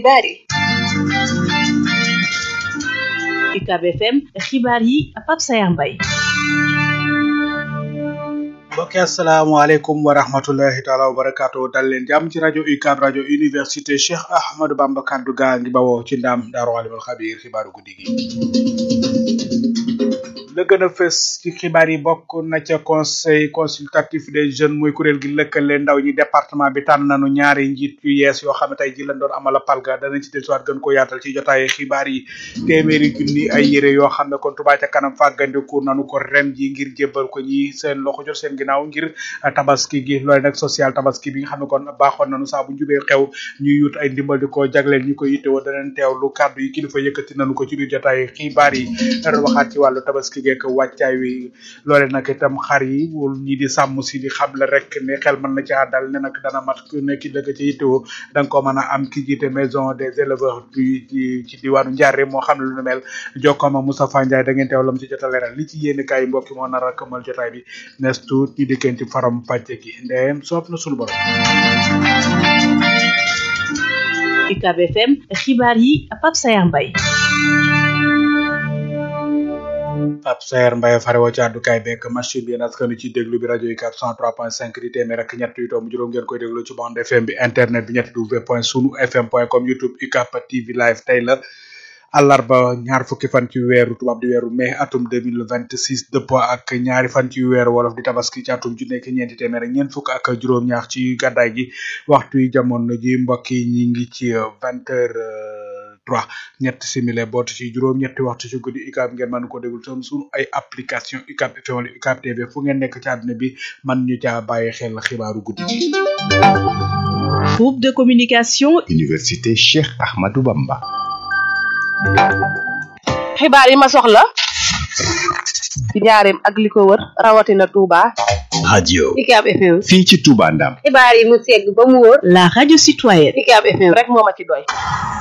xibaar yi UCAB FM xibaar yi Pape Sayar Mbaye mbokki asalaamaaleykum wa rahmatullahi taala wa barakaatu dal leen jàmm ci rajo UCAB rajo université Cheikh Ahmadou Bamba kaddu gaa ngi bawoo ci ndam daaru alimul xabiir xibaaru guddi gi la gën a fës ci xibaar yi bokk na ca conseil consultatif des jeunes muy kuréel gi lëkkale ndaw ñi département bi tànn nañu ñaari njiit yu yees yoo xam ne tey ji lañ doon amala palga danañ ci dellusiwaat gën ko yaatal ci jotaayu xibaar yi téeméeri junni ay yére yoo xam ne kon Touba ca kanam fàggandiku nanu ko ren ji ngir jébbal ko ñi seen loxo jot seen ginnaaw ngir tabaski gi loolu nag social tabaski bi nga xam ne kon baaxoon nañu saa bu njubee xew ñuy yut ay ndimbal di ko jagleel ñi ko yittewoo danañ teewlu kàddu yi kilifa yëkkati nañu ko ci biir jotaayu xibaar yi danañ waxaat ci wàllu tabaski geek wàccaay wi loole nag itam xar yi wul ñi di sàmm si di xam la rek ne xel mën na caa dal ne nag dana mat ku nekk dëgg ci yittewoo da nga ko mën a am ki jiite maison des éleveurs du ci diwaanu Ndiaré moo xam ne lu nu mel jokkooma Moustapha Ndiaye da ngeen teew lam ci jot a leeral li ci yéen kaay mbokki moo nar a këmal jotaay bi nes tuut ñu dikkeen ci faram pàcce gi ndeyem soob na sunu borom UCAB FM xibaar yi Pape Sayar Mbaye Pape Saer Mbaye farewoo ci àddukaay bekk machine bi yéen askanu ci déglu bi rajo UCAB 103.5 di téeméer ak ñett yu tomb juróom ngeen koy déglu ci bande FM bi internet bi ñetti w point sunu fm point com youtube UCAB TV live tey la àllarba ñaar fukki fan ci weeru tubaab di weeru mai atum 2026 dëppoo ak ñaari fan ci weeru wolof di tabaski ci atum ju nekk ñeenti téeméer ak ñeent fukk ak juróom-ñaar ci gàddaay gi waxtu yi jamono ji mbokk yi ñi ngi ci vingt heures trois ñetti simile bootu ci juróom ñetti waxtu ci guddi UCAB ngeen mën ko déglu tam suñu ay application UCAB FM wala UCAB TV fu ngeen nekk ci àdduna bi man ñu caa bàyyi xel xibaaru guddi gi groupe de communication université Cheikh Ahmadou Bamba xibaar yi ma soxla ci njaareem ak li ko wër rawatina Touba radio UCAB FM fii ci Touba Ndam xibaar yi mu segg ba mu wóor la radio citoyenne UCAB FM rek moo ma ci doy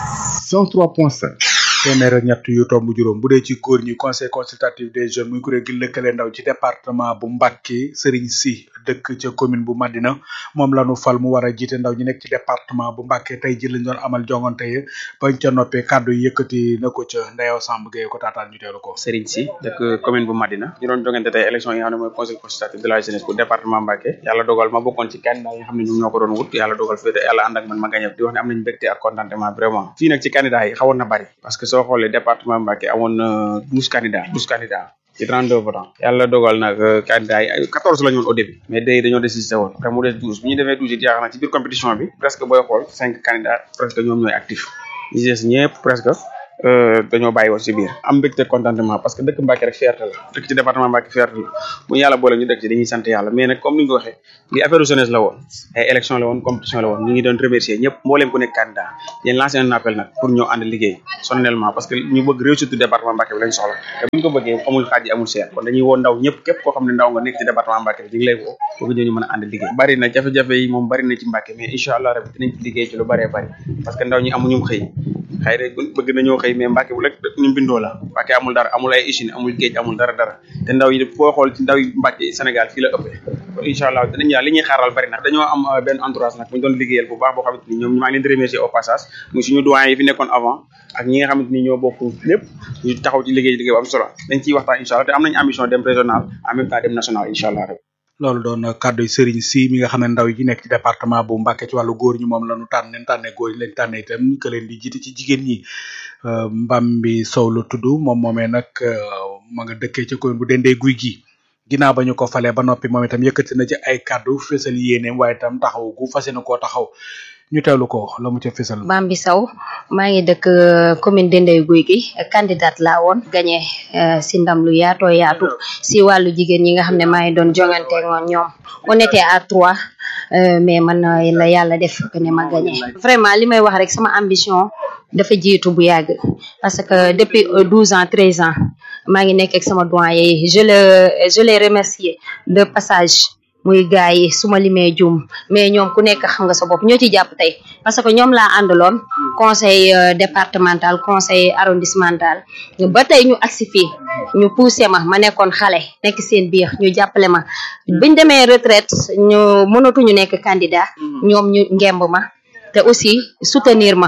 103.5 téeméer ak ñett yu tomb juróom bu dee ci góor ñi conseil consultatif des jeunes muy kuréel gi lëkkale ndaw ci département bu Mbacké Serigne Sy dëkk ca commune bu Madina moom la nu fal mu war a jiite ndaw ñi nekk ci département bu Mbacké tey ji lañ doon amal jongante yi bañ ca noppee kàddu yi yëkkati na ko ca Ndeyo Samb Gueye ko taataan ñu teelu ko Serigne Sy dëkk commune bu Madina ñu doon jongante tey élection yi nga xam ne mooy conseil consultatif de la jeunesse bu département Mbacké yàlla dogal ma bokkoon ci candidat yi nga xam ne ñoom ñoo ko doon wut yàlla dogal fi yàlla ànd ak man ma gagné di wax ne am nañ mbégte ak contentement vraiment fii nag ci candidat yi xawoon na bari parce que soo xoolee département Mbacké amoon na douze candidats douze candidats ci 32 votants yàlla dogal nag candidat yi 14 la ñu woon au début mais day dañoo désisté woon après mu des 12 bu ñu defee 12 it yaakaar naa ci biir compétition bi presque booy xool cinq candidats presque ñoom ñooy actif ñi des ñëpp presque dañoo bàyyi woon si biir am mbégte contentement parce que dëkk Mbacké rek fierté la dëkk ci département Mbacké fierté la bu ñu yàlla boole ñu dëkk ci dañuy sant yàlla mais nag comme ni nga ko waxee li affaire jeunesse la woon ay élection la woon compétition la woon ñu ngi doon remercier ñëpp mbooleem ku nekk candidat yéen lancé un appel nag pour ñoo ànd liggéey solennellement parce que ñu bëgg réussite département Mbacké bi lañ soxla te bu ñu ko bëggee amul xaaj amul seet kon dañuy woo ndaw ñëpp képp koo xam ne ndaw nga nekk ci département Mbacké bi ñu ngi lay woo pour que ñu mën a ànd liggéey bari na jafe-jafe yi moom bari na ci Mbacké mais incha allah rabbi dinañ ci liggéey ci lu bëree bëri parce que ndaw ñi amuñu xëy xëy na bëgg nañoo xëy mais Mbacké bu rek ñu bindoo la Mbacké amul dara amul ay usine amul géej amul dara dara te ndaw yi foo xool ci ndaw yi Mbacké Sénégal fii la ëppee kon incha allah dinañ ñaa li ñuy xaaral bari nag dañoo am benn entourage nag bu ñu doon liggéeyal bu baax boo xamante ni ñoom maa ngi leen di remercier au passage muy suñu doyen yi fi nekkoon avant ak ñi nga xamante ni ñoo bokk lépp ñu taxaw ci liggéey liggéey bu am solo dañ ciy waxtaan incha allah te am nañ ambition dem régional en même temps dem national incha allah rek loolu doon kàddu Serigne Sy mi nga xam ne ndaw yi nekk ci département bu Mbacké ci wàllu góor ñi moom la ñu tànn leen tànnee góor ñi lañ tànnee itam que leen di jiite ci jigéen ñi Mbambi Sow la tudd moom moomee nag ma nga dëkkee ca commune bu Dendé guy gi ginnaaw ba ñu ko falee ba noppi moom itam yëkkati na ci ay kàddu fésal yéeneem waaye itam taxaw gu fas yéene koo taxaw ñu teewlu ko la mu ca fésal. Bambi Sow maa ngi dëkk commune Dendey Guy gi candidate laa woon gagné si ndam lu yaatoo yaatu si wàllu jigéen ñi nga xam ne maa ngi doon jongante ngoon ñoom on était à trois mais man la yàlla def que ne ma gagné. vraiment li may wax rek sama ambition dafa jiitu bu yàgg parce que depuis douze ans treize ans maa ngi nekk ak sama doyen yi je le je les remercie de passage. muy gars yi su ma limee juum mais ñoom ku nekk xam nga sa bopp ñoo ci jàpp tey parce que ñoom laa àndaloon conseil départemental conseil arrondissemental ba tey ñu agsi fii ñu poussé ma ma nekkoon xale nekk seen biir ñu jàppale ma biñ demee retraite ñu mënatuñu nekk candidat ñoom ñu ngemb ma te aussi soutenir ma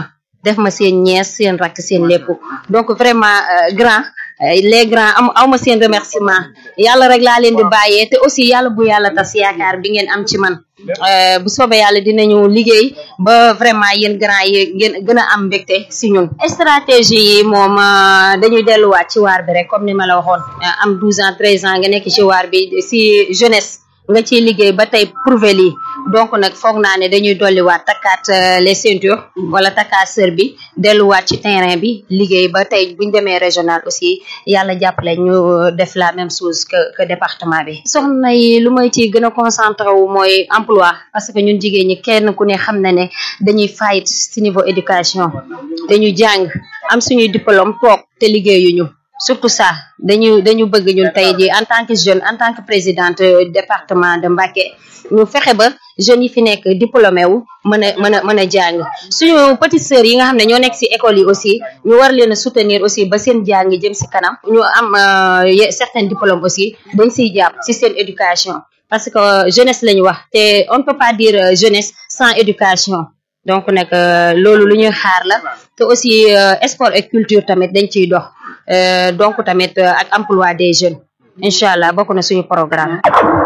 def ma seen ñees seen rakk seen lépp donc vraiment grand les grands am aw ma seen remerciement yàlla rek laa leen di bàyyee te aussi yàlla bu yàlla tas yaakaar bi ngeen am ci man bu soobee yàlla dinañu liggéey ba vraiment yéen grand yi ngeen gën a am mbégte si ñun stratégie yi moom dañuy delluwaat ci waar bi rek comme ni ma la waxoon am 12 ans 13 ans nga nekk ci waar bi si jeunesse nga ciy liggéey ba tey prouver lii donc nag foog naa ne dañuy dolliwaat takkaat les ceintures wala takkaat sër bi delluwaat ci terrain bi liggéey ba tey buñ demee régional aussi yàlla jàppale ñu def la même chose que que département bi soxna yi lu may ci gën a concentré wu mooy emploi parce que ñun jigéen ñi kenn ku ne xam na ne dañuy fight ci niveau éducation dañu jàng am suñuy diplôme toog te liggéeyuñu surtout ça dañu dañu bëgg ñun tey jii en tant que jeune en tant que présidente département de Mbacké ñu fexe ba jeunes yi fi nekk diplômé wu mën a mën a mën a jàng suñu petites sœurs yi nga xam ne ñoo nekk ci école yi aussi ñu war leen a soutenir aussi ba seen jàng jëm ci kanam ñu am certains diplômes aussi dañ ciy jàpp ci seen éducation parce que jeunesse la ñu wax te on ne peut pas dire jeunesse sans éducation donc nag loolu lu ñuy xaar la te aussi sport et culture tamit dañ ciy dox donc tamit ak emploi des jeunes incha allah bokk na suñu programme.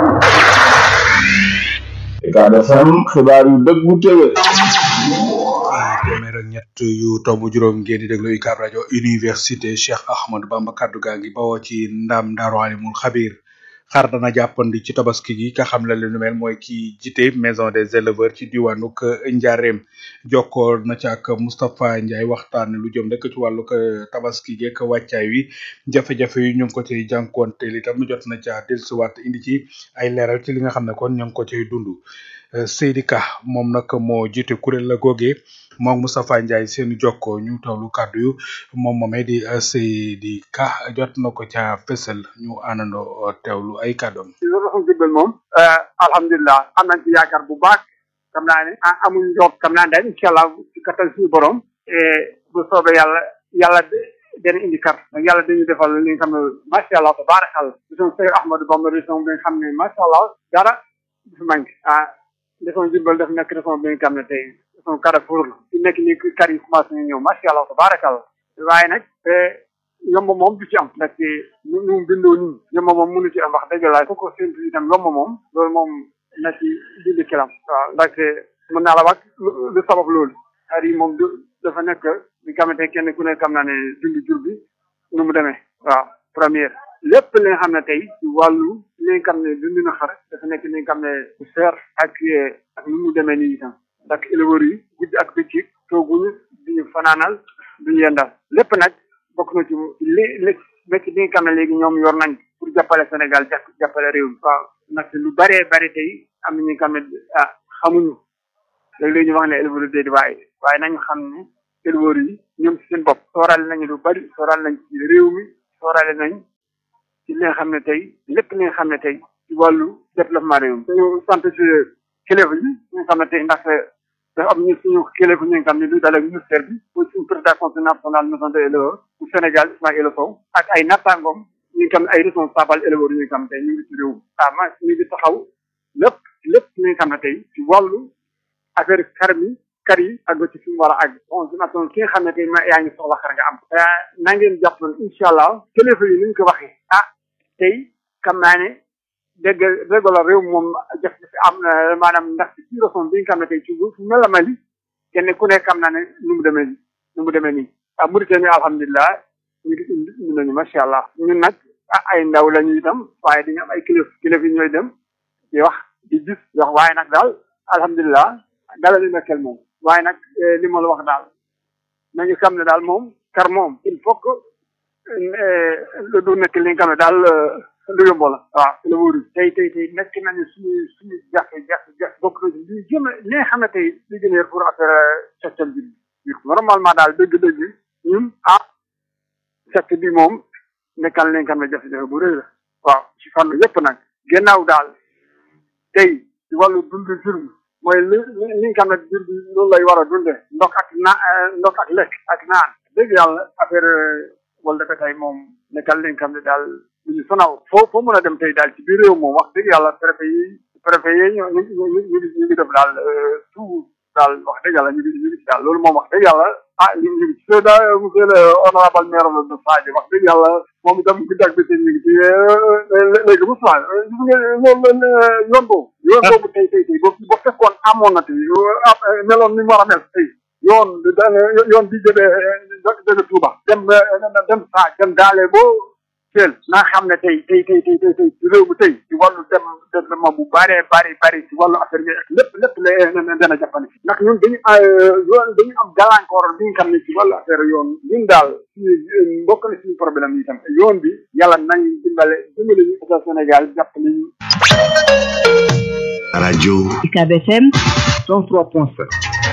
Ucab FM xibaar yu dëggu tëwé. téeméer ak ñett yu tomb juróom ngeen di déglu UCAB rajo université Cheikh Ahmadou Bamba kaddu gaa ngi bawoo ci ndam Daaru Alimul Xabir. xar dana jàppandi ci tabaski gi ka xam la lu nu mel mooy ki jite maison des éleveurs ci diwaanuk Njaareem jokkoo na ci ak Moustapha Ndiaye waxtaan lu jëm rek ci wàllug tabaski geek wàccaay wi jafe-jafe yi ñu ngi ko ciy jànkoonteel itam jot na ca dellusiwaat indi ci ay leeral ci li nga xam ne kon ñu ngi ko ciy dund Seydi Ka moom nag moo jiite kuréel la googee moom Moustapha Ndiaye seen jokkoo ñu tawlu kàddu yu moom moomee di Seydi Ka jot na ko ca fësal ñu àndandoo teewlu ay kàddoom. ci loolu xam jubal moom alhamdulilah am nañ ci yaakaar bu baax xam naa ne amuñ njort xam naa ne daal incha allah ci kattan suñu borom bu soobee yàlla yàlla dana indi kar nag yàlla dañu defal li nga xam ne macha allah tabarakallah région Seydou Ahmadou Bamba région bi nga xam ne macha allah dara du fi manqué ah région Diourbel daf nekk région bi nga xam ne tey région Carrefour la fi nekk nii kar yi commencé nañu ñëw macha allah tabarakallah waaye nag yomb moom du ci am ndaxte ñu ñu bindoo nii yomb moom mënu ci am wax dëgg laa ko séntu itam yomb moom loolu moom na ci dindi kilam waaw ndaxte mën naa la wax lu sabab loolu xar yi moom dafa nekk li nga xamante kenn ku ne xam naa ne dund jur bi nu mu demee waaw première lépp li nga xam ne tey ci wàllu li nga xam ne dund na xar dafa nekk li nga xam ne bu seer ak ak nu mu demee nii itam ndax éleveurs yi guddi ak bëccëg tooguñu duñu fanaanal duñu yendal lépp nag bokk na ci li li métti bi nga xam ne léegi ñoom yor nañ pour jàppale Sénégal jàpp jàppale réew mi waaw ndaxte lu bëree bëri tey am na ñi nga xam ne ah xamuñu léeg-léeg ñu wax ne éleveurs yi di waaye waaye nañu xam ne éleveurs yi ñoom ci seen bopp soorale nañu lu bari soorale nañ ci réew mi soorale nañ ci li nga xam ne tey lépp li nga xam ne tey ci wàllu développement réew mi dañu sant ci kilifa yi ñi nga xam ne tey ndax dafa am ñu suñu kilifa ñi nga xam ne lu dalee ministère bi pour suñu président conseil national maison des éleveurs bu Sénégal Ismaïla Sow ak ay nattangoom ñi nga xam ne ay responsable éleveurs yi nga xam ne tey ñu ngi ci réew mi ah ma ñu ngi taxaw lépp lépp li nga xam ne tey ci wàllu affaire xar mi kar yi ak ba ci fi mu war a àgg bon dinatoon ki nga xam ne tey ma yaa ngi soxla xar nga am na ngeen jàpp incha allah kilifa yi ni ñu ko waxee ah tey xam naa ne dégg dégg la réew moom jafe-jafe am na maanaam ndax ci région bi nga xam ne tey ci fu mel la Mali kenn ku nekk xam naa ne nu mu demee nii nu mu demee nii ah Mauritanie alhamdulilah ñu ngi indi nañu macha allah ñun nag ah ay ndaw la ñu itam waaye dañu am ay kilifa kilifa yi ñooy dem di wax di gis di wax waaye nag daal alhamdulilah dala li nekkel moom waaye nag li ma la wax daal nañu xam ne daal moom kar moom il faut que lu du nekk li nga xam ne daal lu yomb la waaw la wóoru tey tey tey nekk nañu suñu suñu jafe jafe jafe bokk na ci li gën a li nga xam ne tey li gën a pour affaire secteur bi normalement daal dëgg-dëgg ñun ah secteur bi moom nekkal li nga xam ne jafe-jafe bu rëy la waaw ci fànn yëpp nag gannaaw daal tey ci wàllu dund jur bi mooy li li nga xam ne jur bi loolu lay war a dunde ndox ak naa ndox ak lekk ak naan dëgg yàlla affaire wala dafa tey moom nekkal li nga xam ne daal lu ñu sonal foo foo mën a dem tey daal ci biir réew moom wax dëgg yàlla préfet yi préfet yi ñu ñu ñu ñu ñu ngi def daal tout daal wax dëgg yàlla ñu ngi ñu ngi ci daal loolu moom wax dëgg yàlla ah ñu ngi ci da monsieur le honorable maire de Sadio wax dëgg yàlla moom itam guddi ak bëccëg ñu ngi ci léegi bu soir gis nga loolu yoon boobu yoon boobu tey tey tey ba fekkoon amoon na tey meloon ni mu war a mel tey yoon yoon bi jógee jóge Touba dem dem saa dem daale boo teel naa xam ne tey tey tey tey tey tey réew mi tey ci wàllu dem développement bu bëree bëri bëri ci wàllu affaire yi lépp lépp la dana jàppale ndax ñun dañu yoon dañu am gàllankoor bi nga xam ne ci wàllu affaire yoon ñun daal suñu mbokk na suñu problème yi tam yoon bi yàlla nañ dimbale dimbale ñu état Sénégal jàppale ñu rajo UCAB FM 103.5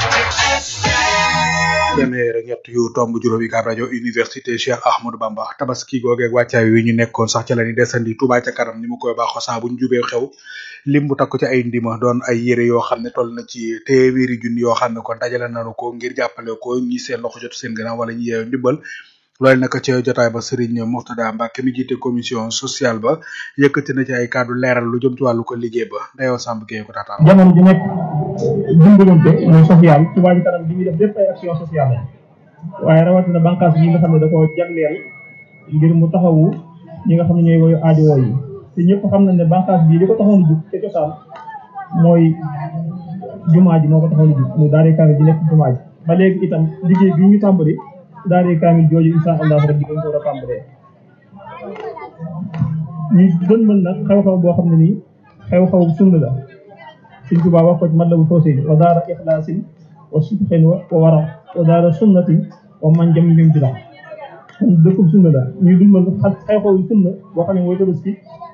téeméer ak ñett yu tomb juróom yi kaab rajo université Cheikh Ahmadou Bamba tabaski googeeg wàccaay wi ñu nekkoon sax ca la ni desandi Touba ca kanam ni mu koy baaxoo saa bu ñu jubee xew lim bu takku ci ay ndima doon ay yére yoo xam ne toll na ci téeméeri junni yoo xam ne kon dajale nanu ko ngir jàppale ko ñi seen loxo jot seen gannaaw wala ñi yeewu ndimbal loolu nag ca jotaay ba Serigne Mourtada Mbacke mi jiite commission sociale ba yëkkati na ci ay kàddu leeral lu jëm ci wàllu ko liggéey ba dayoo Samb Gueye ko taataan jamono ji nekk dimbalante mooy social Touba Ca Kanam bi ñuy def lépp ay action sociale la waaye rawatina bànqaas yi nga xam ne da koo jagleel ngir mu taxawu ñi nga xam ne ñooy woyu aajowoo yi te ñëpp xam nañ ne bànqaas bii li ko taxoon a jug ca cosaan mooy jumaa ji moo ko taxoon a jug muy daare kaamil ji nekk jumaa ji ba léegi itam liggéey bi ñu tàmbali daare kaamil jooju insha allah rabbi dañ ko war a tàmbalee ñu doon mën nag xew-xew boo xam ne nii xew-xew sunna la Sëñ Tuubaa wax ko ci Matlabul Fawzayni wa daara ixlaasin wa sidqin wa wara wa daara sunnatin wa man jam lim bi dax kon dëkkub sunna la ñuy dund mën xew-xew yu sunna boo xam ne mooy tabaski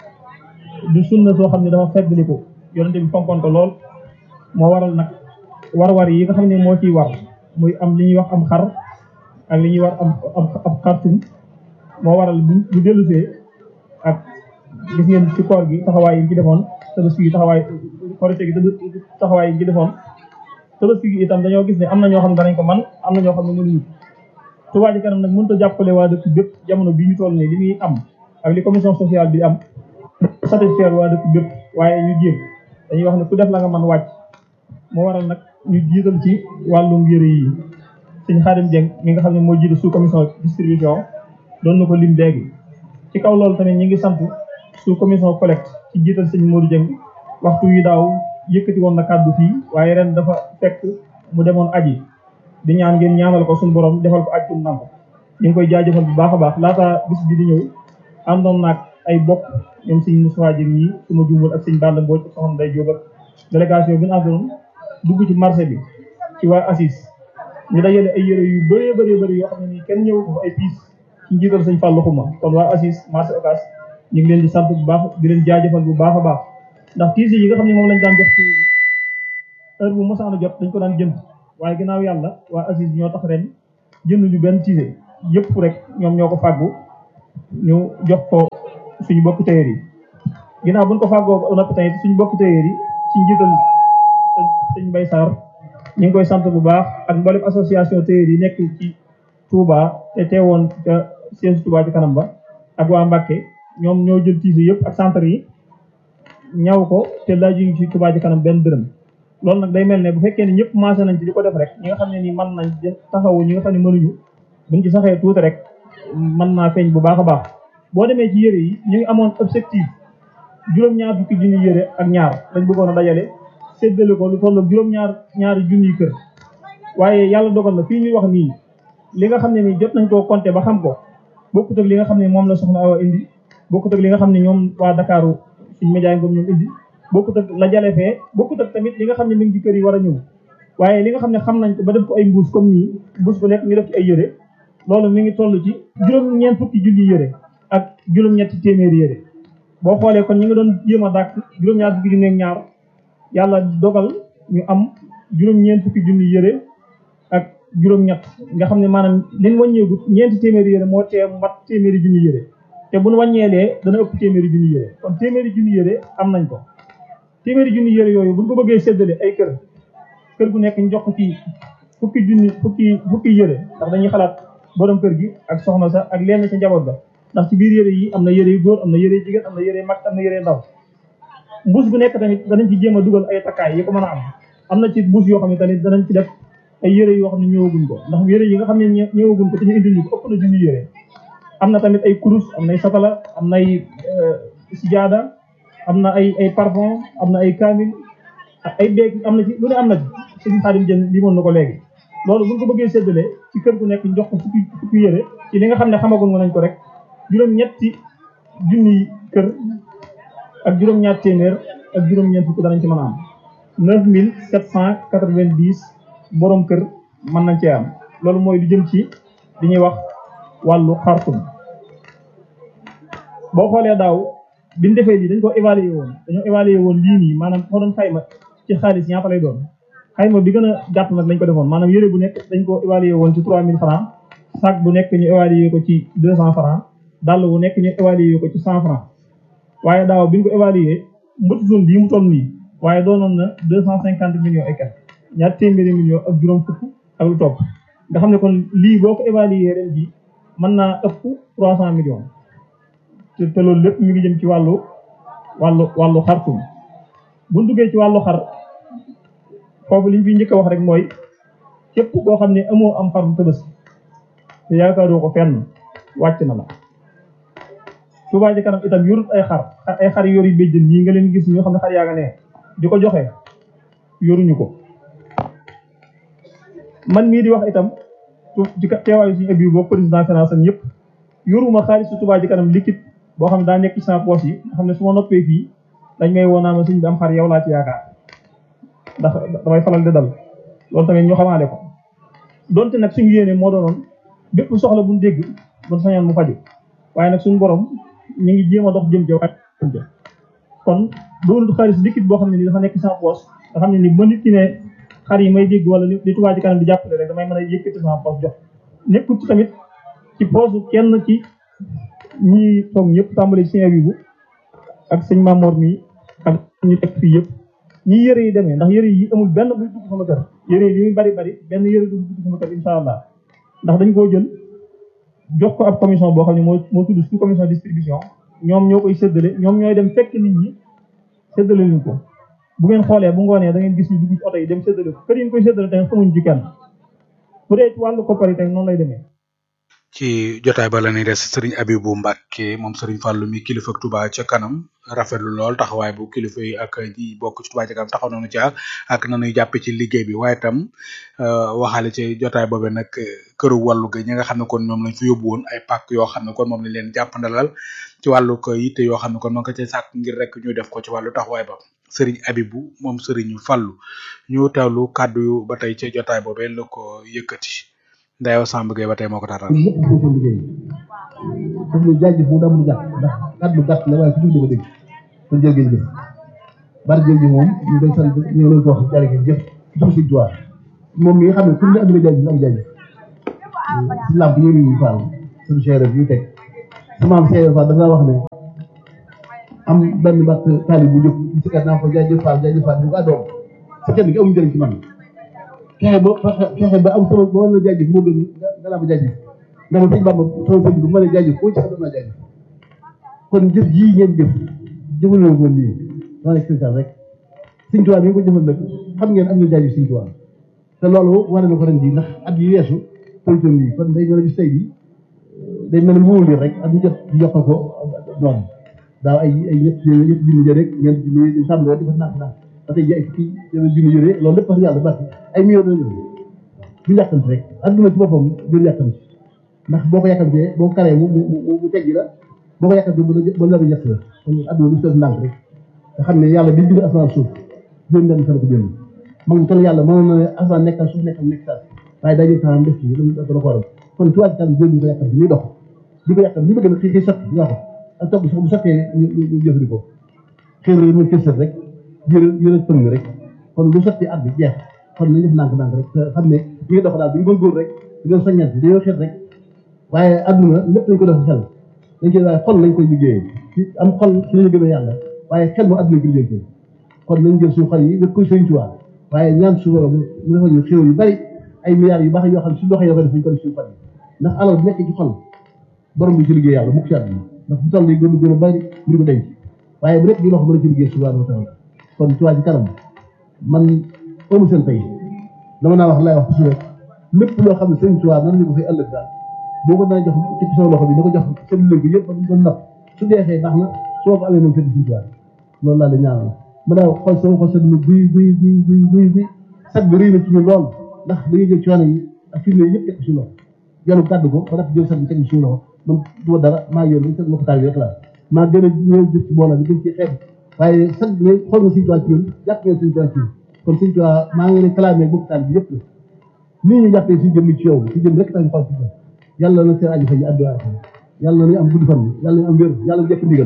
du sunna soo xam ne dafa feddliku yonente bi fonkoon ko lool moo waral nag war-war yi nga xam ne moo ciy war muy am li ñuy wax am xar ak li ñuy war am ab xartum moo waral bu bu dellusee ak gis ngeen ci koor gi taxawaay yi ci defoon tabaski gi taxawaay korite gi taxawaay yi ci defoon tabaski gi itam dañoo gis ne am na ñoo xam ne danañ ko man am na ñoo xam ne mënuñu Touba Ca Kanam nag mënut a jàppale waa dëkk bépp jamono bii ñu toll nii li muy am ak li commission sociale bi am satisfaire waa dëkk bépp waaye ñu jéem dañuy wax ne ku def la nga mën wàcc moo waral nag ñu jiital ci wàllum yëre yi sëñ Xaadim Dieng mi nga xam ne moo jiite sous commission distribution doon na ko lim léegi ci kaw loolu tamit ñi ngi sant sous commission collecte ci jiital sëñ Modou Dieng waxtu wi daaw yëkkati woon na kàddu fii waaye ren dafa fekk mu demoon aji di ñaan ngeen ñaanal ko suñu borom defal ko aj kum nanko ñu ngi koy jaajëfal bu baax a baax laata bis bi di ñëw àndoon naag ay bokk ñoom sëñ Moussa Dieng ñi su ma juumul ak sëñ Balla Mbodj ak soxna Ndeye Diop ak délégation bi ñu àndoon dugg ci marché bi ci waa ACIS ñu dajale ay yére yu bëree bëree bëri yoo xam ne nii kenn ñëw ko fa ay piis ci njiital sëñ Fallou Xuma kon waa ACIS marché Ocass ñu ngi leen di sant bu baax di leen jaajëfal bu baax a baax ndax tiis yi nga xam ne moom lañ daan jox ci heure bu mosaan a jot dañ ko daan jënd waaye ginnaaw yàlla waa ACIS ñoo tax ren jënduñu benn tiise yëpp rek ñoom ñoo ko fàggu ñu jox ko suñu bokk tailleur yi ginnaaw buñ ko fàggoo ba noppi tamit suñu bokk tailleur yi ci njiital sëñ Mbay Sarr ñu ngi koy sant bu baax ak mboolem association tailleur yi nekk ci Touba te teewoon ca siège Touba Ca Kanam ba ak waa Mbàkke ñoom ñoo jël tiise yëpp ak centre yi ñaw ko te laajuñu ci Touba Ca Kanam benn dërëm loolu nag day mel ne bu fekkee ne ñëpp maase nañ ci di ko def rek ñi nga xam ne nii mën nañ taxawu ñi nga xam ne mënuñu buñ ci saxee tuuti rek mën naa feeñ bu baax a baax boo demee ci yére yi ñu ngi amoon objectif juróom-ñaar fukki junni yére ak ñaar lañ bëggoon a dajale séddale ko lu toll juróom-ñaar ñaari junniy kër waaye yàlla dogal na fii ñuy wax nii li nga xam ne nii jot nañ koo compter ba xam ko bokkut ak li nga xam ne moom la soxna Awa indi bokkut ak li nga xam ne ñoom waa Dakaaru suñu média ngoom ñoom indi bokkut ak la jale fee bokkut ak tamit li nga xam ne mi ngi ci kër yi war a ñëw waaye li nga xam ne xam nañ ko ba def ko ay mbuus comme nii mbuus bu nekk ñu def ci ay yére loolu mi ngi toll ci juróom-ñeent fukki junni yére ak juróom-ñetti téeméeri yére boo xoolee kon ñi nga doon jéem a dàkk juróom-ñaar fukki junni ak ñaar yàlla dogal ñu am juróom-ñeent fukki junni yére ak juróom-ñett nga xam ne maanaam liñ wàññeegut ñeenti téeméeri yére moo tee mat téeméeri junni yére te buñ wàññeelee dana ëpp téeméeri junni yére kon téeméeri junni yére am nañ ko téeméeri junni yére yooyu buñ ko bëggee séddale ay kër kër gu nekk ñu jox ko ci fukki junni fukki fukki yére ndax dañuy xalaat borom kër gi ak soxna sa ak lenn ca njaboot ga ndax ci biir yére yi am na yére yu góor am na yére yu jigéen am na yére yu mag am na yére yu ndaw mbuus gu nekk tamit danañ ci jéem a dugal ay takkaay yi ko mën a am am na ci mbuus yoo xam ne tamit danañ ci def ay yére yoo xam ne ñëwaguñ ko ndax yére yi nga xam ne ñë- ñëwaguñ ko te ñu indil ñu ko ëpp na junni yére am na tamit ay kurus am na ay satala am na ay sijaada am na ay ay parfum am na ay kaamil ak ay beeg am na ci lu ne am na ci sëñ Xaadim Jën limoon na ko léegi loolu buñ ko bëggee séddale ci kër gu nekk ñu jox ko fukki fukki yére ci li nga xam ne xamagoon nañ ko rek juróom-ñetti junni kër ak juróom-ñaar téeméer ak juróom-ñeent fukk danañ ci mën a am neuf mille sept cent quatre-vingt-dix borom kër mën nañ cee am loolu mooy lu jëm ci li ñuy wax wàllu xartum boo xoolee daaw biñ defee lii dañ ko évaluer woon dañoo évaluer woon lii nii maanaam ko doon xayma ci xaalis ñaata lay doon xayma bi gën a gàtt nag lañ ko defoon maanaam yére bu nekk dañ ko évaluer woon ci trois mille francs sac bu nekk ñu évaluer ko ci deux cent francs dàll bu nekk ñu évaluer ko ci cent francs waaye daaw biñ ko évaluer mbëtutoon bii mu toll nii waaye doonoon na deux cent cinquante millions et quelques ñaar téeméeri millions ak juróom fukk ak lu topp nga xam ne kon lii boo ko évaluer ren ji mën naa ëpp trois cent millions te te loolu lépp mi ngi jëm ci wàllu wàllu wàllu xartum bu ñu duggee ci wàllu xar foofu liñ fi njëkk a wax rek mooy képp koo xam ne amoo am xarum tabaski te yaakaaroo ko fenn wàcc na la Touba Ca Kanam itam yorut ay xar ay xar yor yu béjjën ñii nga leen gis ñoo xam ne xar yaa nga ne di ko joxe yoruñu ko man mii di wax itam ci teewaayu suñu abi boo président finance am yëpp yoruma xaalisu Touba Ca Kanam liquide boo xam ne daa nekk ci sama poche yi nga xam ne su ma noppee fii dañ may woo naa ma suñ bi am xar yow laa ci yaakaar ndax damay faral di dal loolu tamit ñu xamaale ko donte nag suñu yéene moo doonoon bépp soxla buñ dégg buñ sañoon mu faju waaye nag suñu borom ñu ngi jéem a dox jëm ca waaye jëm ca kon doonul xaalis liquide boo xam ne ni dafa nekk sama poche nga xam ne ni ba nit ki ne xar yi may dégg wala li Touba Ca Kanam di jàppale rek damay mën a yëkkati sama poche jox nekkul ci tamit ci poche kenn ci ñi toog ñëpp tàmbali ci sëñ Abibu ak sëñ Mamor mi ak ñu teg fii yëpp ñi yëre yi demee ndax yëre yi amul benn buy dugg sama kër yëre yi li muy bari bari benn yëre du dugg sama kër insha allah ndax dañ koo jël jox ko ab commission boo xam ne moo moo tudd sous commission distribution ñoom ñoo koy séddale ñoom ñooy dem fekk nit ñi séddale leen ko bu ngeen xoolee bu ngoonee da ngeen gis ñu dugg ci oto yi dem séddale ko kër yi ñu koy séddale tamit xamuñ ci kenn bu dee ci wàllu koppar yi tamit noonu lay demee ci jotaay ba la ñuy des sëriñ Abibu Mbàkke moom sëriñ Fàllu mi kilifa Touba ca kanam rafetlu lool taxawaay bu kilifa yi ak ñi bokk ci Touba ca kanam taxaw nañu ca ak nañuy jàppe ci liggéey bi waaye tam waxaale ci jotaay boobe nag këru wàllu ga ñi nga xam ne kon ñoom lañ fi yóbbu woon ay pàkk yoo xam ne kon moom lañ leen jàppandalal ci wàllu ko yitte yoo xam ne kon ma nga ca sàkk ngir rek ñu def ko ci wàllu taxawaay ba sëriñ Abibu moom sëriñ Fàllu ñu teewlu kàddu yu ba tey ci jotaay boobe la ko yëkkati Ndayo Samb Gueye ba tey moo ko taataan. ñëpp ñu ko liggéey daf lay jaajëf mu damm gàtt ndax kàddu gàtt la waaye ku jub dama dégg kon jërë ngeen jëf bari jëf ji moom ñu koy sant ñu ngi leen ko wax jërë ngeen jëf ci jox si tuwaar moom mi nga xam ne pour ñu am la jaajëf am jaajëf si làmp ñu ngi faal suñu chère yu teg sama am chère faal dafa wax ne am benn bàtt taalib bu jóg ci kat naa ko jaajëf faal jaajëf faal bu ko doom sa kenn gi amul njëriñ ci man fexe ba fexe ba am sama ba war na jaajëf moo gën nga naa ba jaajëf ndax sëñ Bamba sama sëñ bi bu ma nee jaajëf foo ci xam naa jaajëf kon jëf jii ngeen jëf jëfal ko nii maa nekk sëñ rek sëñ Tuubaa mi ngi ko jëfal nag xam ngeen am ngeen jaajëf sëñ Tuubaa te loolu wane na ko ren jii ndax at yi weesu politique yi kon day mel ne bis tey bi day mel ne mu wóor rek at mu jot yokk ko noonu daaw ay ay ñett ñett junni jë rek ñeent junni di tàmbalee di ko naan naan ba tey ji ay fukki junni yëre loolu lépp wax yàlla baax ay millions de ñëw bu yàkkamti rek adduna ci boppam jël yàkkamti ndax boo ko yàkkamtee boo ko karee mu mu mu teggi la boo ko yàkkamtee ba ba la ñett la kon adduna lu seet ndànk rek nga xam ne yàlla bi bind asamaan suuf juróom benn fan ko bind ma ngi toll yàlla mënoon na ne asamaan nekkal suuf nekkal nekk saa waaye daa jël temps def ci da ko waral kon ci wàllu kan jël ñu ko yàkkamti muy dox di ko yàkkamti li bëgg na xëy xëy sotti nga ko ak topp sax bu sottee ñu ñu jëfandikoo xëy na ñu kër rek jërë jërë pëng rek kon lu sotti at bi jeex kon nañu def ndànk-ndànk rek te xam ne ñu ngi dox daal bu ñu góorgóor rek di nga soññante dañoo xeet rek waaye adduna lépp lañ ko def xel dañ koy waaye xol lañ koy liggéeyee ci am xol ci lañu gëmee yàlla waaye xel mu adduna ko liggéey kon nañ jël suñu xol yi def koy sëñ Tuubaa waaye ñaan su borom mu defal ñu xéw yu bari ay milliards yu baax yoo xam ne su doxee yoo ko def ñu ko def suñu xol yi ndax alal bu nekk ci xol borom bi ci liggéey yàlla mukk ci àdduna ndax bu toll nii gën gën a bari mu ko denc waaye bu nekk di loxo mën a ci liggéey subhanahu wa taala kon Touba Ca Kanam man amu seen tey dama naa wax laay wax toujours rek lépp loo xam ne sëñ Tuubaa nan ñu ko fay ëllëg daal boo ko daan jox ci sama loxo bi na ko jox seen léegi yëpp ba doon napp su deexee baax na soo ko amee moom fekk sëñ Tuubaa loolu laa la ñaanal ma daa xool sama xol sedd buy buy buy buy buy buy sag bi rëy na ci ñun lool ndax dañuy jël coono yi ak firnde yëpp teg ko si loxo jëlu gàddu ko ba def jël sag bi teg suñu loxo man du ma dara maa yor bi sag ma ko taal bi rek laa maa gën a ñëw jëf ci mbooloo bi gën ci xeeb waaye sag bi xool nga sëñ Tuubaa ci ñun jàpp nga sëñ Tuubaa ci ñun kon sëñ Tuubaa maa ngi réclamé bokk taal bi yëpp la nii ñu jàppee si jëmm ci yow si jëmm rek tax ñu xool ci jëm yàlla na seen aju fa ñu àdduna ak yàlla na am gudd fan yàlla na am wér yàlla na jëkk ndigal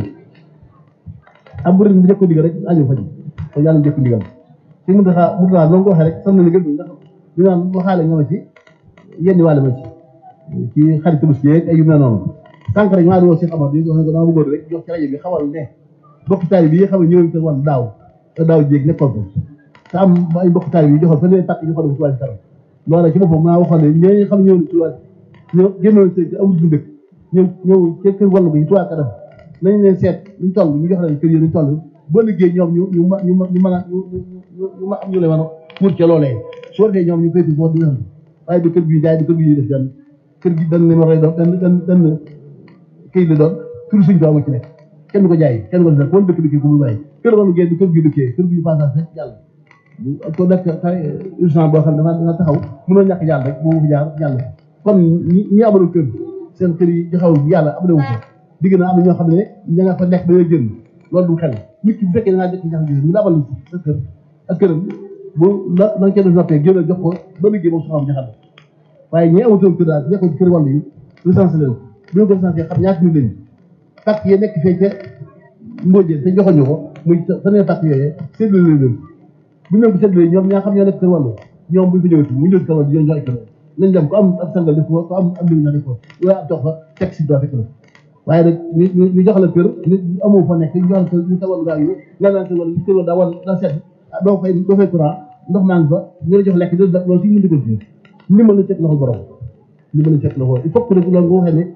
am bu mu jëkk ndigal rek aju fa ñu kon yàlla na jëkk ndigal si mu taxaa mu taxaa loolu ko waxee rek sam na ndigal bi ndax ñu naan waxaale nga ma ci yenn wàlle ma ci ci xarit tabaski yeeg ay yu mel noonu sànq rek maa di woo Cheikh Amar di wax ne ko dama bëggoon rek jox ci rajo bi xamal ne bokk taali bi xam ne ñëwoon ko wan daaw te daaw jéeg nekkoon ko te am ay bokk taali bi joxoon fa leen pàcc ñu xool ko ci wàllu karam loola ci boppam maa waxoon ne ñooñu xam ñëw ci wàll ñëw génnoon sëy te amul bu dëkk ñëw ñëw ca kër wàllu bi tuwaa kanam nañ leen seet ñu toll ñu jox leen kër yi ñu toll boo liggéey ñoom ñu ñu ma ñu ñu mën a ñu ñu ma am ñu leen mën a muur ca loolee su ko defee ñoom ñu koy fi boo dina waaye du kër gi jaay du kër gi def benn kër gi dañ leen war a doon dañ dañ dañ këy la doon tur suñ ko ama ci nekk kenn du ko jaay kenn du ko def kon dëkk dëkkee ko muy bàyyi kër wàllu génn kër gi dëkkee kër gi passage rek yàlla ko nekk kay urgent boo xam ne dafa danga taxaw mënoo ñàkk jàll rek moo fi jaar jàll kon ñi ñi amoon kër seen kër yi joxewul yàlla am na wu ko digg na am na ñoo xam ne ña nga fa nekk dañoo jënd loolu du xel nit ki bu fekkee da ngaa jëkk ñax ñu la abal sa kër ak këram bu la na nga cee noppee génn jox ko ba liggéey moom soxam jaxal waaye ñi amatoon kër daal nekkoon ci kër wàllu yi recensé leen bu ñu ko recensé xam ñaata nit lañu pàcc yi nekk fee ca mbóojee te joxoñu ko muy faneen pàcc yooyee séddale leen bu ñu leen ko séddalee ñoom ñaa xam ñoo nekk kër wàllu ñoom buñ ko ñëwati mu ñëw kër wàllu di jox ay kër nañ dem ko am ab sangal def ko ko am am liñ def ko waaye ab toog fa teg si doo fekk la waaye nag ñu ñu jox la kër ñu amoo fa nekk ñu jox la kër ñu kër wàllu gaa yi nga naan kër wàllu kër wàllu daa war daa sedd doo fay doo fay courant ndox maa ngi fa ñu la jox lekk loolu si mën di ko ci ndimbal la teg loxo borom ndimbal la teg loxo il faut que nag loolu nga waxee ne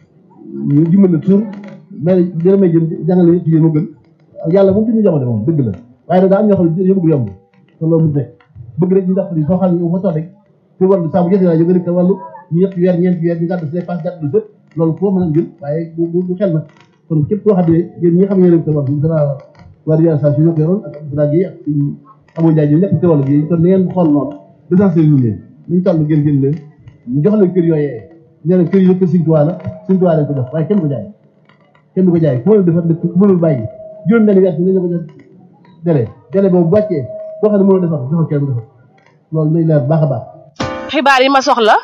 ñu dimbal la tur mais dina may jëm jàngale ci yéen a gën yàlla moom duñu jamono moom dëgg la waaye nag daa am ñoo xam ne yëbëgg yomb te loolu mu nekk bëgg rek ñu dàpp ni soo xam ne fa toog rek pour wàllu saa bu jotee naa jóge rek wàllu ñu ñetti weer ñeenti weer ñu gàddu si dépense gàddu sëpp loolu foo mën a jël waaye bu bu xel nag kon képp koo xam ne yéen ñi nga xam ne yéen a wàllu dana waa réalisation ñoo ko yoroon ak Abdoulaye Guèye ak Abou Ndiaye ñoom ñëpp ci wàllu gi kon na ngeen xool noonu recensé ñu leen ñu toll gën gën leen ñu jox leen kër yooyee ñu ne kër yi kër Sëñ Tuubaa la Sëñ Tuubaa lañ ko def waaye kenn ko jaay kenn du ko jaay ku mën a defar dëkk ku mënul bàyyi juróom benn weer bi nañ la ko jox délai délai boobu bu wàccee koo xam ne mënoo defar joxal kenn defar loolu day leer baax a baax xibaar yi ma soxla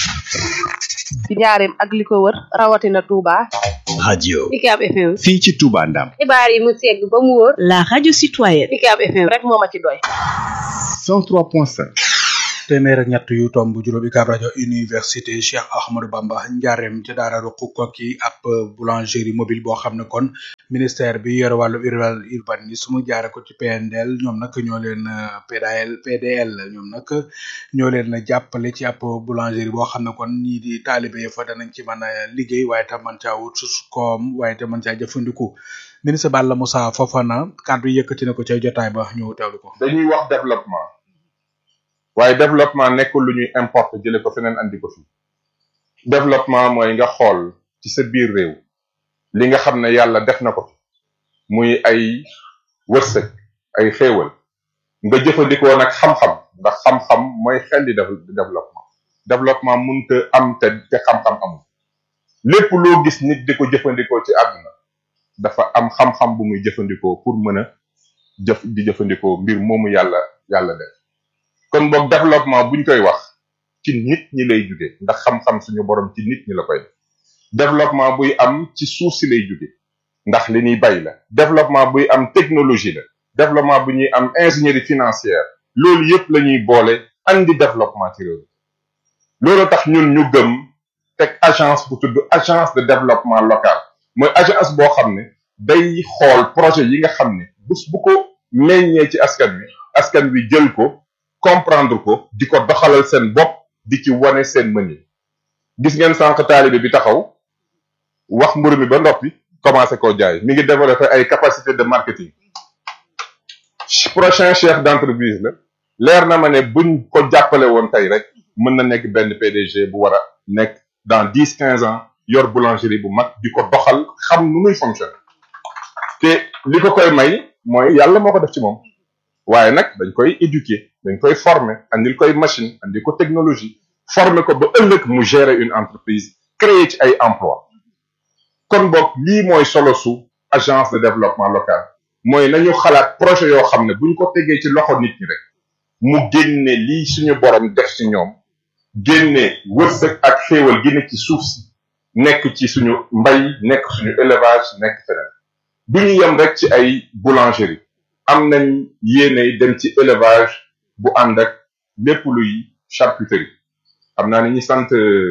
ci njaareem ak li ko wër rawatina Touba. radio UCAB FM. fii ci Touba Ndam xibaar yi mu segg ba mu wóor. la radio citoyenne. UCAB FM rek moo ma ci doy. 103.5 téeméer ak ñett yu tomb juróom UCAB rajo université Cheikh Ahmadou Bamba njaareem ca daara ruqu kokki ab boulangerie mobile boo xam ne kon ministère bi yore wàllu urbanisme jaare ko ci PNDL ñoom nag ñoo leen PDL PDL ñoom nag ñoo leen jàppale ci ab boulangerie boo xam ne kon ñii di taalibe fa danañ ci mën a liggéey waaye tam mën caa wut koom waaye tam mën caa jëfandiku ministre Balla Moussa Fofana kàddu yëkkati na ko ca jotaay ba ñu teewlu ko. dañuy wax développement. waaye développement nekkul lu ñuy importer jële ko feneen andi ko fi développement mooy nga xool ci sa biir réew li nga xam ne yàlla def na ko fi muy ay wërsëg ay xéewal nga jëfandikoo nag xam-xam ndax xam-xam mooy xel di développement développement munta am te te xam-xam amul lépp loo gis nit di ko jëfandikoo ci àdduna dafa am xam-xam bu muy jëfandikoo pour mën a jëf di jëfandikoo mbir moomu yàlla yàlla def kon boog développement buñ koy wax ci nit ñi lay jóge ndax xam-xam suñu borom ci nit ñi la koy def développement buy am ci suuf si lay jóge ndax li ñuy bay la développement buy am technologie la développement bu ñuy am ingénierie financière loolu yëpp la ñuy boole andi développement ci réew loolu tax ñun ñu gëm teg agence bu tudd agence de développement local mooy agence boo xam ne day xool projet yi nga xam ne bés bu ko meññee ci askan wi askan wi jël ko comprendre ko di ko doxalal seen bopp di ci wane seen mën yi gis ngeen sànq taalibe bi taxaw wax mburu mi ba noppi commencé koo jaay mi ngi développé ay capacité de marketing prochain chef d'entreprise la leer na ma ne buñ ko jàppale woon tey rek mën na nekk benn PDG bu war a nekk dans dix quinze ans yor boulangerie bu mag di ko doxal xam nu muy fonctionner te li ko koy may mooy yàlla moo ko def ci moom waaye nag dañ koy éduquer dañ koy former andil koy machine andil ko technologie former ko ba ëllëg mu gérer une entreprise créer ci ay emploi kon boog lii mooy solo su agence de développement local mooy nañu xalaat projet yoo xam ne buñ ko tegee ci loxo nit ñi rek mu génne lii suñu borom def ci ñoom génne wërsëg ak xéewal gi ne ci suuf si nekk ci suñu mbay nekk suñu élevage nekk feneen du ñu yem rek ci ay boulangerie am nañ yéene dem ci élevage bu ànd ak lépp luy charcuterie xam naa ni ñi sant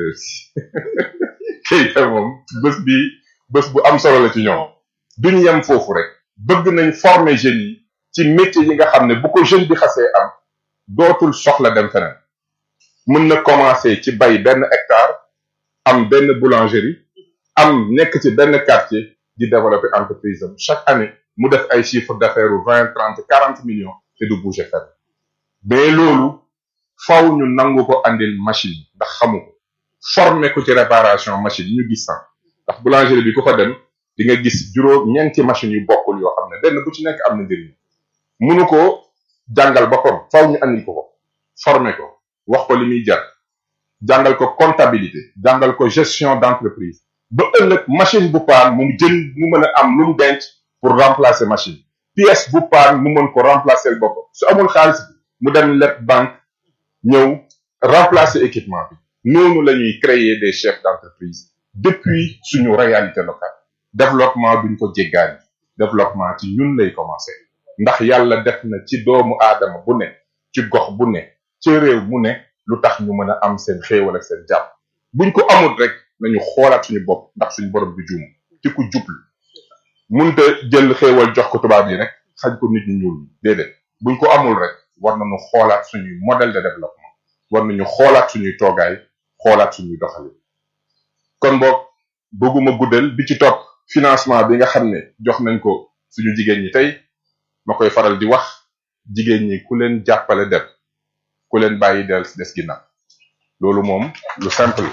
Keita moom bés bi bés bu am solo la ci ñoom duñ yem foofu rek bëgg nañ former jeunes yi ci métier yi nga xam ne bu ko jeune bi xasee am dootul soxla dem feneen mën na commencer ci bay benn hectare am benn boulangerie am nekk ci benn quartier di développer entreprise am chaque année mu def ay chiffre d'affaires u vingt trente quarante millions te du bouger fenn mais loolu faw ñu nangu ko andil machine ndax xamu ko former ko ci réparation machine ñu gis sax ndax boulangerie bi ku fa dem di nga gis juróom ñeenti machines yu bokkul yoo xam ne benn bu ci nekk am na njëriñ munu ko jàngal boppam faw ñu andil ko ko former ko wax ko li muy jar jàngal ko comptabilité jàngal ko gestion d'entreprise ba ëllëg machine bu paan mu jën mu mën a am lu mu denc pour remplacer machine pièce bu paan mu mën ko remplacer boppam su amul xaalis bi mu dem leb banque ñëw remplacer équipement bi noonu la ñuy créer des chefs d'entreprise depuis suñu réalité locale développement duñ ko jéggaani développement ci ñun lay commencer ndax yàlla def na ci doomu aadama bu ne ci gox bu ne ci réew mu ne lu tax ñu mën a am seen xéewal ak seen jàmm buñ ko amul rek nañu xoolaat suñu bopp ndax suñu borom bi juum ci ku jublu munta jël xéewal jox ko tubaab yi rek xañ ko nit ñu ñuul ñi déedéet buñ ko amul rek war nañu xoolaat suñuy modèle de développement war nañu xoolaat suñuy toogaay xoolaat suñuy doxali kon boog bëgguma guddal bi ci topp financement bi nga xam ne jox nañ ko suñu jigéen ñi tey ma koy faral di wax jigéen ñi ku leen jàppale dem ku leen bàyyi del des ginnaaw loolu moom lu simple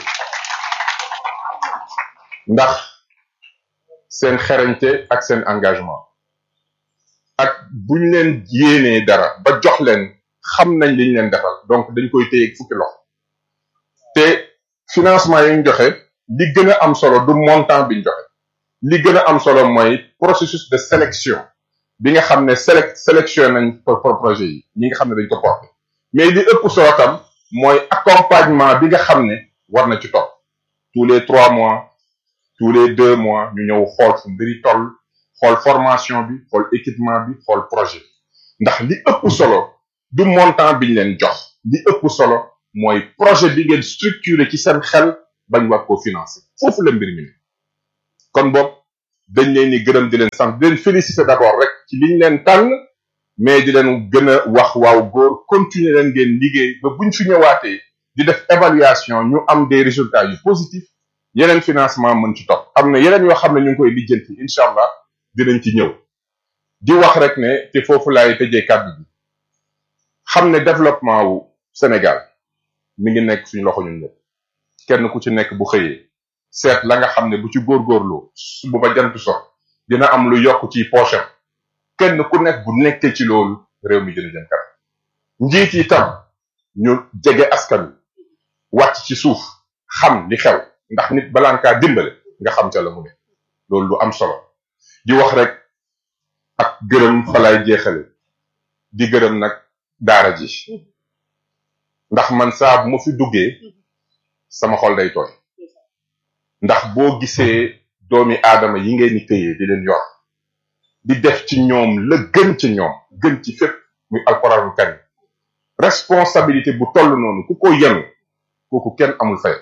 ndax seen xerañte ak seen engagement ak buñ leen yéenee dara ba jox leen xam nañ liñ leen defal donc dañ koy téye fukki loxo te financement yi ñu joxe li gën a am solo du montant biñ joxe li gën a am solo mooy processus de sélection bi nga xam ne select sélection nañ pour projet yi ñi nga xam ne dañ ko porté mais li ëpp solo tam mooy accompagnement bi nga xam ne war na ci topp tous les trois mois tous les deux mois ñu ñëw xool fu mbiri toll xool formation bi xool équipement bi xool projet ndax li ëpp solo du montant biñ leen jox li ëpp solo mooy projet bi ngeen structuré ci seen xel bañ war koo financer foofu la mbir mi ne kon boog dañ leen ni gërëm di leen sant di leen féliciter d'abord rek ci liñ leen tànn mais di leen gën a wax waaw góor continuer leen ngeen liggéey ba buñ fi ñëwaatee di def évaluation ñu am des résultats yu positifs yeneen financement mën ci topp am na yeneen yoo xam ne ñu ngi koy lijjanti incha allah dinañ ci ñëw di wax rek ne te foofu laay tëjee kàddu bi xam ne développement wu Sénégal mi ngi nekk suñu loxo ñun ñëpp kenn ku ci nekk bu xëyee seet la nga xam ne bu ci góorgóorloo bu ba jant so dina am lu yokk ci poche am kenn ku nekk bu nekkee ci loolu réew mi dina jëm kanam njiit yi tam ñu jege askan wi wàcc ci suuf xam li xew ndax nit balaa kaa dimbale nga xam ca la mu ne loolu lu am solo di wax rek ak gërëm falaay jeexale di gërëm nag daara ji ndax man saa bu ma fi duggee sama xol day tooy ndax boo gisee doomi aadama yi ngeen di téye di leen yor di def ci ñoom la gën ci ñoom gën ci fépp muy alxuraanul karim responsabilité bu toll noonu ku ko yenu kooku kenn amul fay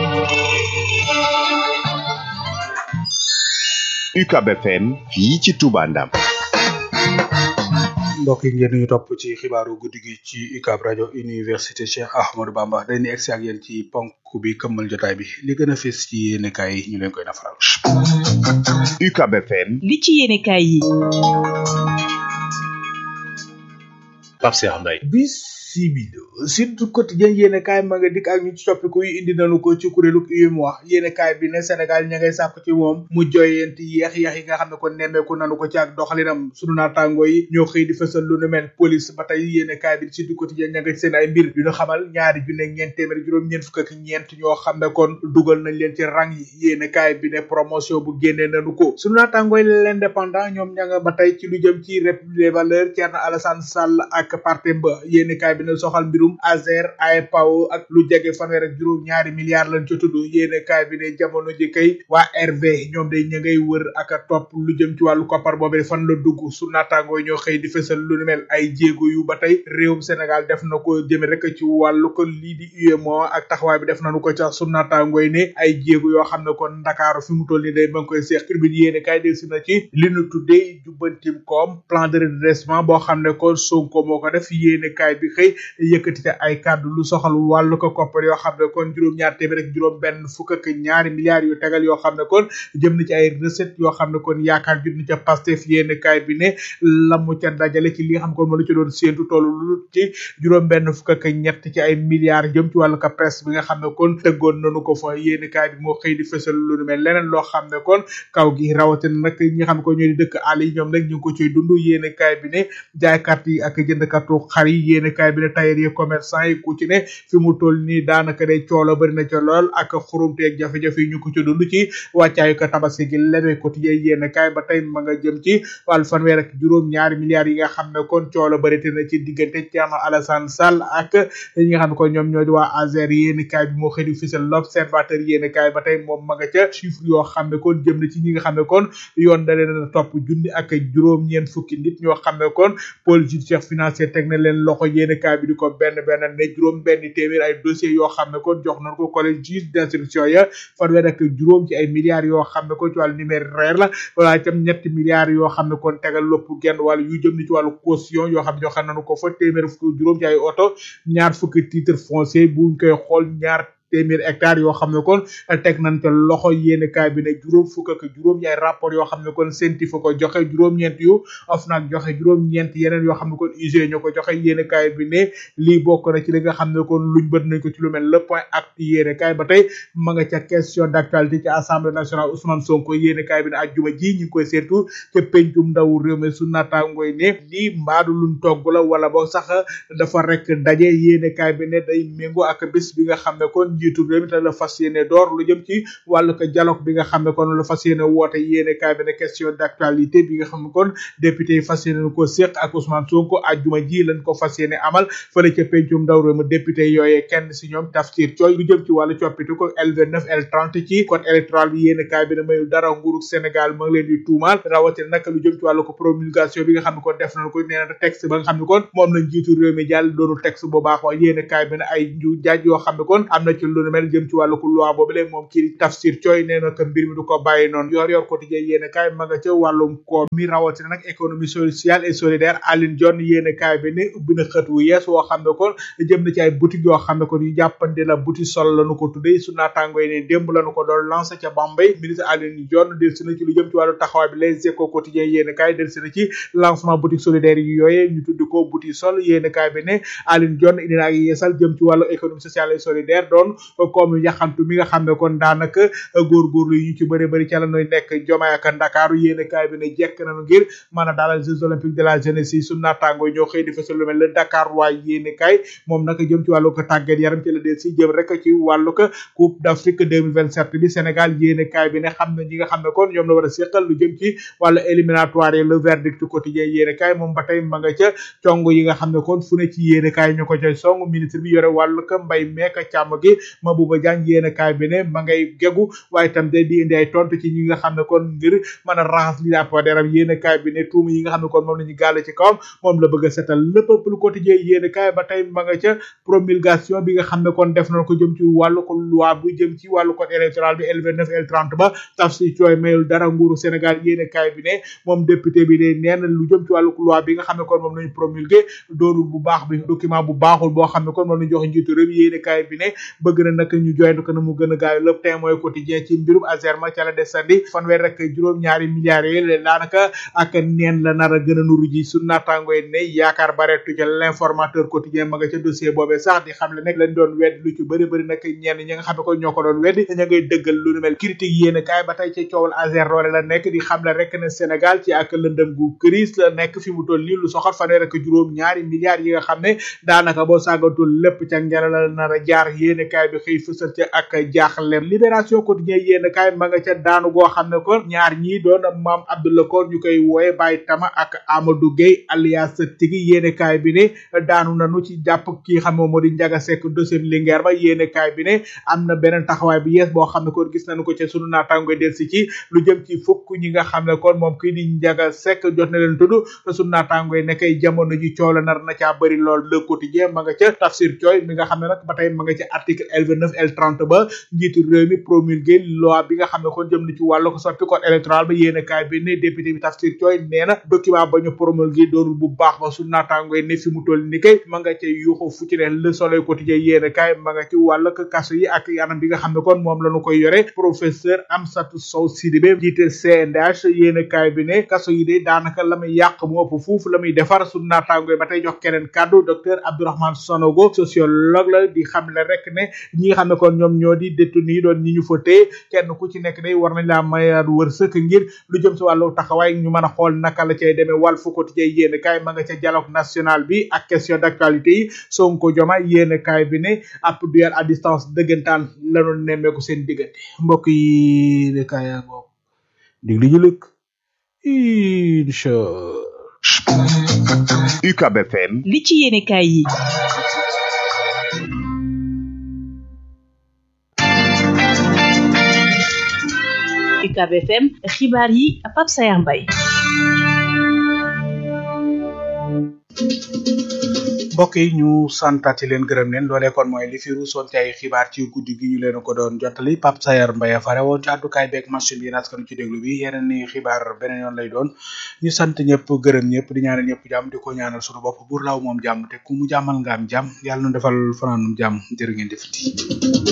UCAB FM fii ci Touba Ndam mbokk yi ngeen ñu topp ci xibaaru guddi gi ci UCAB rajo université Cheikh Ahmadou Bamba dañuy egsi ak yéen ci ponk bi këmmal jotaay bi li gën a fës ci yéenekaay yi ñu leen koy nafaral. UCAB FM li ci yéenekaay yi Pape Cheikh Mbaye bis simili surtout quotidien yéene kaay ma nga dikk ak ñu ci soppiku yu indi nañu ko ci kuréelu UEMOA yéene kaay bi ne Sénégal ña ngay sàkku ci moom mu joyenti yeex yeex yi nga xam ne ko nemmeeku nanu ko ci ak doxalinam sunu naataango yi ñoo xëy di fësal lu nu mel police ba tey yéene kaay bi surtout quotidien ña nga ci seen ay mbir yu ñu xamal ñaari junne ñeent téeméer juróom ñeent fukk ak ñeent ñoo xam ne kon dugal nañ leen ci rang yi yéene kaay bi ne promotion bu génnee nañu ko sunu naataango yi l'indépendant ñoom ña nga ba tey ci lu jëm ci république des valeurs Thierno Alassane Sall ak partem ba yéene kaay bi ne soxal mbirum Azer AEPAO ak lu jege fanweer ak juróom ñaari milliards lañ ci tudd yéene kaay bi ne jamono ji kay waa RV ñoom day ña ngay wër ak a topp lu jëm ci wàllu koppar boobee fan la dugg su naataangoo ñoo xëy di fësal lu nu mel ay jéego yu ba tey réewum Sénégal def na ko jëme rek ci wàllu ko lii di UEMOA ak taxawaay bi def nañu ko ca su naataangoo yi ne ay jéego yoo xam ne kon Ndakaaru fi mu toll nii day ba nga koy seex tribune yéene kaay del si na ci li nu tuddee jubbantim koom plan de redressement boo xam ne kon Sonko moo ko def yéene kaay bi xëy yëkkati te ay kàddu lu soxal wàllu ko koppar yoo xam ne kon juróom-ñaar téeméer ak juróom benn fukk ak ñaari milliards yu tegal yoo xam ne kon jëm na ci ay recette yoo xam ne kon yaakaar jut na ca Pastef yéene kaay bi ne la mu ca dajale ci li nga xam ne kon moo la ci doon séentu tollu lu ci juróom benn fukk ak ñett ci ay milliards jëm ci wàllu ko presse bi nga xam ne kon tëggoon nañu ko fa yéene kaay bi moo xëy di fësal lu nu mel leneen loo xam ne kon kaw gi rawatina nag ñi nga xam ne ko ñoo di dëkk àll yi ñoom nag ñu ngi ko ciy dund yéene kaay bi ne jaaykat yi ak jëndkatu xar yi yéene kaay bi ne tailleur yi commerçant yi ku ci ne fi mu toll nii daanaka day coolo bari na ca lool ak xurumteeg jafe-jafe yi ñu ko ci dund ci wàccaayu ko tabaski gi lebe quotidien yéene kaay ba tey ma nga jëm ci wàllu fanweer ak juróom ñaari milliards yi nga xam ne kon coolo bari te na ci diggante Thierno Alassane Sall ak ñi nga xam ne kon ñoom ñoo di waa Azer yéene kaay bi moo xëy di fisal l'observateur yéene kaay ba tey moom ma nga ca chiffre yoo xam ne kon jëm na ci ñi nga xam ne kon yoon da leen a topp junni ak juróom ñeent fukki nit ñoo xam ne kon pôle judiciaire financier teg na leen loxo yéene kaay bi di ko benn benn ne juróom benn téeméer ay dossiers yoo xam ne kon jox nañ ko collège juge d'instruction ya fanweer ak juróom ci ay milliards yoo xam ne kon ci wàllu numéraire la wala itam ñetti milliards yoo xam ne kon tegal lopp genn wàllu yu jëm ni ci wàllu caution yoo xam ne joxe nañu ko fa téeméer fukki juróom ci ay oto ñaar fukki titre foncier buñ koy xool ñaar téeméer hectares yoo xam ne kon teg nañ te loxo yéene kaay bi ne juróom fukk ak juróom yaay rapport yoo xam ne kon senti fa ko joxe juróom-ñeent yu OFNAC joxe juróom-ñeent yeneen yoo xam ne kon UG ñoo ko joxe yéene kaay bi ne lii bokk na ci li nga xam ne kon luñ bët nañ ko ci lu mel le point acte yéene kaay ba tey ma nga ca question d'actualité ci assemblée nationale Ousmane Sonko yéene kaay bi ne ajjuma ji ñu ngi koy seetu ca pencum ndaw réew mi su naataangooy ne lii mbaadu luñ togg la wala boo sax dafa rek daje yéene kaay bi ne day méngoo ak bés bi nga xam ne kon njiitu réew mi te la fas yéene door lu jëm ci wàllu ko dialogue bi nga xam ne kon la fas yéene woote yéene kaay bi ne question d'actualité bi nga xam ne kon député yi fas yéene ko séq ak Ousmane Sonko ajjuma ji lañ ko fas yéene amal fële ca pencum ndaw réew mi député yooyee kenn si ñoom Tafsir Thioye lu jëm ci wàllu coppite ko L29 L30 ci code électoral bi yéene kaay bi ne mayul dara nguurug Sénégal ma ngi leen di tuumaal rawatina nag lu jëm ci wàllu ko promulgation bi nga xam ne kon def nañ ko nee na texte ba nga xam ne kon moom lañ jiitu réew mi jàll doonul texte bu baax wa yéene kaay bi ne ay ju jaaj yoo xam ne kon am na ci lu nu mel jëm ci wàllu ko loi boobu léegi moom kii Tafsir Thioye nee na que mbir mi du ko bàyyi noonu yor yor quotidien yéene kaay ma nga ca wàllum koom mi rawatina nag économie sociale et solidaire Aline Dione yéene kaay bi ne ubbi na xët wu yees woo xam ne kon jëm na ci ay boutique yoo xam ne kon yu jàppandi la boutique sol lañu ko tuddee su naataango yi ne démb lañu ko doon lancé ca Bambey ministre Aline Dione del si na ci lu jëm ci wàllu taxawaay bi les échos quotidien yéene kaay del si na ci lancement boutique solidaire yi yooyee ñu tudd ko boutique sol yéene kaay bi ne Aline Dione indi na ak yeesal jëm ci wàllu économie sociale et solidaire doon comme yaxantu mi nga xam ne kon daanaka góorgóorlu yi ñu ci bëri bëri ca la ñuy nekk jomaay ak ndakaaru yéene kaay bi ne jekk nañu ngir mën a dalal jeux olympiques de la jeunesse yi su naataango ñoo xëy di fësal lu mel le Dakar waay yéene kaay moom nag jëm ci wàllu ko tàggat yaram ci la del si jëm rek ci wàllu ko coupe d'Afrique 2027 bi Sénégal yéene kaay bi ne xam na ñi nga xam ne kon ñoom la war a séqal lu jëm ci wàllu éliminatoire yi le verdict quotidien yéene kaay moom ba tey ma nga ca cong yi nga xam ne kon fu ne ci yéene kaay ñu ko coy song ministre bi yore wàllu ko mbay meeka càmm gi Mabouba Diagne yéene kaay bi ne ma ngay gegu waaye itam day di indi ay tontu ci ñi nga xam ne kon ngir mën a raxas li daa deram yéene kaay bi ne tuuma yi nga xam ne kon moom la ñu gàll ci kawam moom la bëgg a setal le peuple quotidien yéene kaay ba tey ma nga ca promulgation bi nga xam ne kon def nañ ko jëm ci wàllu ko loi bu jëm ci wàllu code électoral bi L29 L30 ba Tafsir Thioye mayul dara nguuru Sénégal yéene kaay bi ne moom député bi ne nee na lu jëm ci wàllu loi bi nga xam ne kon moom lañu promulgué doonul bu baax bi document bu baaxul boo xam ne kon moom lañu joxe njiitu réew yéene kaay bi ne bëgg bëgg na nag ñu joytu ko na mu gën a gaaw lépp tey mooy quotidien ci mbirum Azerma ca la desandi fanweer rek juróom-ñaari milliards yi daanaka ak neen la nar a gën a nuru ji su naataango yi ne yaakaar bareetu ca l'informateur quotidien ma nga ca dossier boobee sax di xam le nekk lañ doon wedd lu ci bëri bëri nag ñenn ñi nga xam ne ko ñoo ko doon weddi ña ngay dëggal lu nu mel critique yéen kaay ba tey ci coowal Azer loole la nekk di xam le rek ne Sénégal ci ak lëndëm gu crise la nekk fi mu toll nii lu soxal fanweer ak juróom ñaari milliards yi nga xam ne daanaka boo sàggatul lépp ca ngelaw la nar a jaar yéen kaay bi xëy fësal ca ak jaaxlem libération quotidien yéen kaay ma nga ca daanu goo xam ne ko ñaar ñii doon maam Abdoulaye Koor ñu koy wooye Baye Tama ak Amadou Gueye alias Tigi yéen kaay bi ne daanu nanu ci jàpp kii xam ne moo di Njaga Sekk dossier Linguère ba yéen kaay bi ne am na beneen taxawaay bi yees boo xam ne kon gis nañu ko ca sunu naataango del si ci lu jëm ci fukk ñi nga xam ne kon moom kii di Njaga Sekk jot na leen tudd te sunu naataango yi nekkay jamono ji coow la nar na caa bëri lool le quotidien ma nga ca tafsir cooy mi nga xam ne nag ba tey ma nga ca article L29 L30 ba njiitu réew mi promulgué loi bi nga xam ne kon jëm na ci wàllu ko soppi code électoral ba yéen kaay bi ne député bi tafsir cooy nee na document ba ñu promulgué doonul bu baax ba sunu naataango yi ne fi mu toll ni kay ma nga ca yuuxu fu ci ne le soleil quotidien yéen kaay ma nga ci wàllu kaso yi ak anam bi nga xam ne kon moom la ñu koy yore professeur Amsatou Sow Sidibé jiite CNDH yéen kaay bi ne kaso yi de daanaka la muy yàq mu ëpp fuuf la muy defar sunu naataango yi ba tey jox keneen kàddu docteur Abdourahmane Sonogo sociologue la di xam le rek ne ñi nga xam ne kon ñoom ñoo di détenu yi doon ñi ñu fa téye kenn ku ci nekk day war nañ laa mayaat wërsëg ngir lu jëm si wàllu taxawaay ñu mën a xool naka la cay demee Walf Quotidien yéen kaay ma nga ca dialogue national bi ak question d'actualité yi Sonko Diomaye yéen kaay bi ne ab duel à distance dëggantaan lanu nemmeeku seen diggante mbokk yi de kaay yaa ngoog dig li ñu lëkk incha UCAB FM li ci yéene kaay yi UCAB FM xibaar yi Pape Sayar Mbaye mbokk yi ñu santati leen gërëm leen loolee kon mooy li fi ruusoon ci ay xibaar ci guddi gi ñu leen ko doon jottali Pape Sayar Mbaye fare woon ci àddukaay beeg machine bi naskanu ci déglu bi yeneen ni xibaar beneen yoon lay doon ñu sant ñëpp gërëm ñëpp di ñaanal ñëpp jàmm di ko ñaanal suñu bopp buur law moom jàmm te ku mu jàmmal nga am jàmm yàlla nu defal fanaanum jàmm jërë ngeen defati